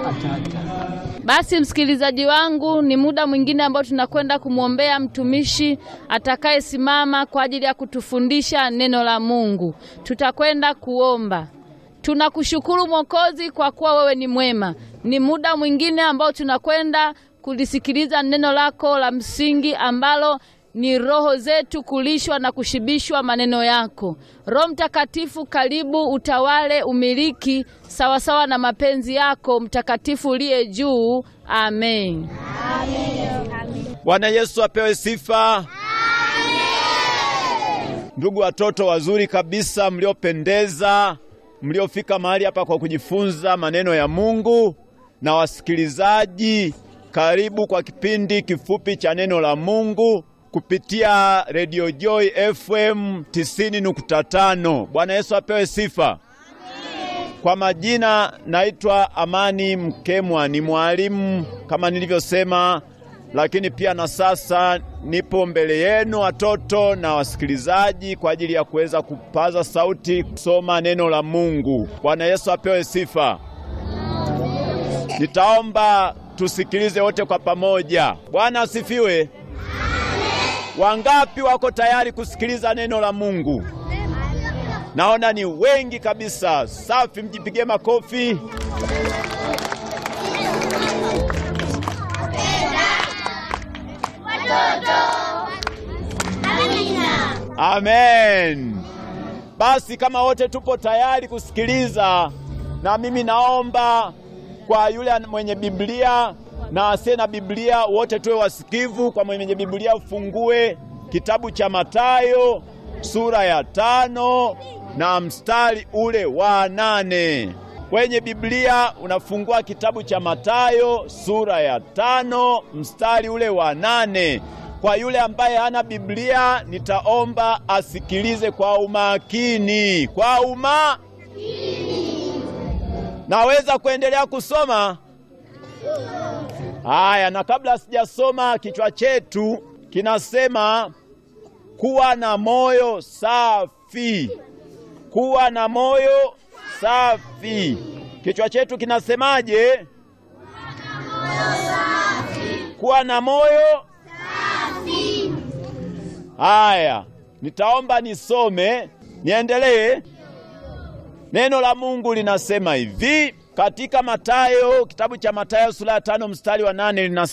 Basi msikilizaji wangu, ni muda mwingine ambao tunakwenda kumwombea mtumishi atakayesimama kwa ajili ya kutufundisha neno la Mungu. Tutakwenda kuomba. Tunakushukuru Mwokozi kwa kuwa wewe ni mwema. Ni muda mwingine ambao tunakwenda kulisikiliza neno lako la msingi ambalo ni roho zetu kulishwa na kushibishwa maneno yako. Roho Mtakatifu, karibu utawale, umiliki sawasawa na mapenzi yako mtakatifu uliye juu. Amen. Bwana Yesu apewe sifa. Ndugu watoto wazuri kabisa, mliopendeza, mliofika mahali hapa kwa kujifunza maneno ya Mungu, na wasikilizaji, karibu kwa kipindi kifupi cha neno la Mungu kupitia Radio Joy FM 90.5. Bwana Yesu apewe sifa. Kwa majina naitwa Amani Mkemwa, ni mwalimu kama nilivyosema, lakini pia na sasa nipo mbele yenu watoto na wasikilizaji kwa ajili ya kuweza kupaza sauti kusoma neno la Mungu. Bwana Yesu apewe sifa. Nitaomba tusikilize wote kwa pamoja. Bwana asifiwe. Wangapi wako tayari kusikiliza neno la Mungu? Naona ni wengi kabisa. Safi, mjipigie makofi. Amen. Basi kama wote tupo tayari kusikiliza, na mimi naomba kwa yule mwenye Biblia na asiye na Biblia, wote tuwe wasikivu. Kwa mwenye Biblia ufungue kitabu cha Mathayo sura ya tano na mstari ule wa nane. Kwenye Biblia unafungua kitabu cha Mathayo sura ya tano mstari ule wa nane. Kwa yule ambaye hana Biblia, nitaomba asikilize kwa umakini, kwa umakini. Naweza kuendelea kusoma? Haya, na kabla sijasoma, kichwa chetu kinasema kuwa na moyo safi. Kuwa na moyo safi. Kichwa chetu kinasemaje? Kuwa na moyo safi. Haya, nitaomba nisome, niendelee. Neno la Mungu linasema hivi katika Mathayo, kitabu cha Mathayo sura ya tano mstari wa nane linasema